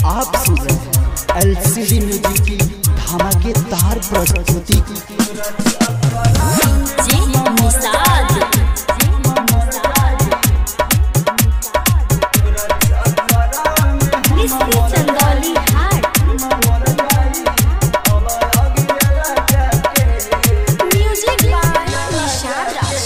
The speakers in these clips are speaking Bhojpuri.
आप सुन रहे हैं एलसीडी म्यूजिक की धमाकेदार प्रस्तुति जी निषाद मिस्री चंदौली हाट म्यूजिक बाय निषाद राज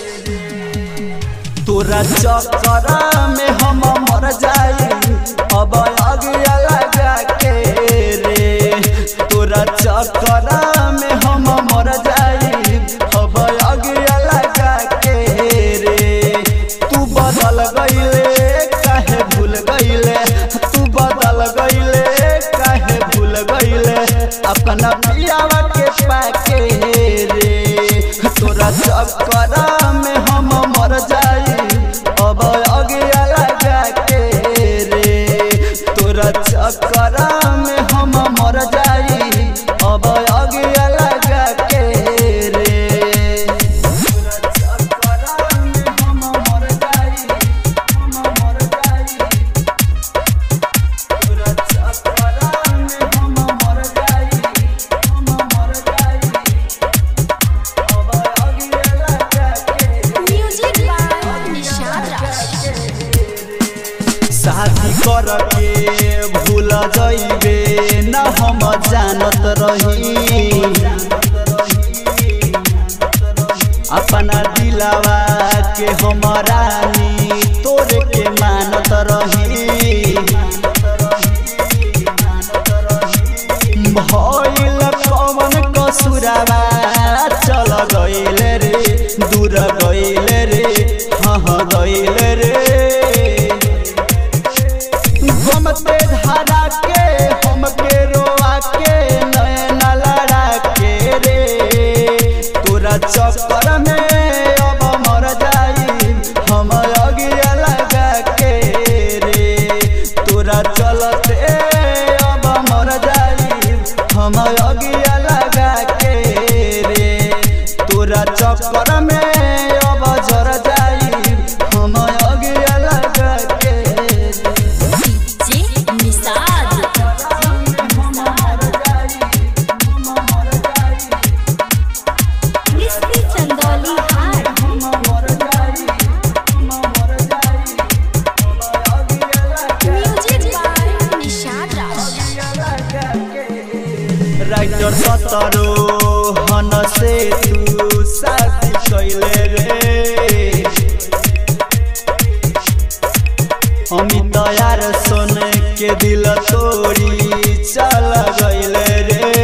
तोरा चक्कर में हम मर जाई अब अगिया लगा के रे तोरा चक्कर में हम मर जाई अब अगिया लगा के रे तू बदल गईले काहे भूल गईले तू बदल गईले काहे भूल गईले अपना पियावा के पाके रे तोरा चक्कर में हम मर जाई अब अगिया लगा के रे तोरा चक्कर में हम मर जाई अब अगिया लगा के रे तोरा चक्कर में हम मर जाई हम मर जाई तोरा चक्कर में हम मर जाई हम मर जाई अब अगिया लगा के म्यूजिक बाय निषाद राज शादी करके भूल जइबे न हम जानत रही अपना दिलावा के हम रानी तोरे के मानत रही भइल कवन कसुरावा चल गइले रे दूर गइले रे हाँ गइले रे घुमते धारा के हमके रोआ के नैन लड़ा के रे तोरा चक्कर में अब मर जाई हम अगिया लगा के रे तोरा चलते अब मर जाई हम अगिया लगा के रे तोरा चक्कर में अब जर जाई हम अगिया लगा के रे जी निषाद मिस्री चंदौली हाट music by Nishad Raj writer सतरो हन से तू शादी कैले रे अमित यार सुन के दिल तोड़ी चल गइले रे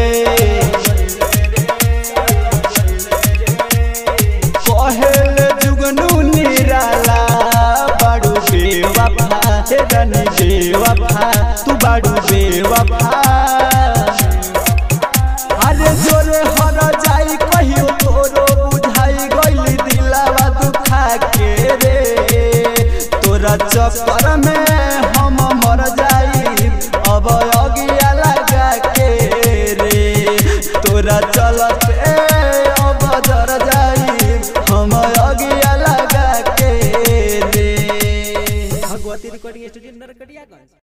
कहल जुगनू निराला बाड़ू बेवफा हे रानी बेवफा तू बाड़ू बेवफा अरे जोरे हर जाई कहियो तोरो बुझाई गइली दिलावा दुखा के रे तोरा चक्कर में हम मर जाई अब अगिया लगा के रे तोरा चलते अब जर जाई हम अगिया लगा के रे भगवती रिकॉर्डिंग स्टूडियो नरकटियागंज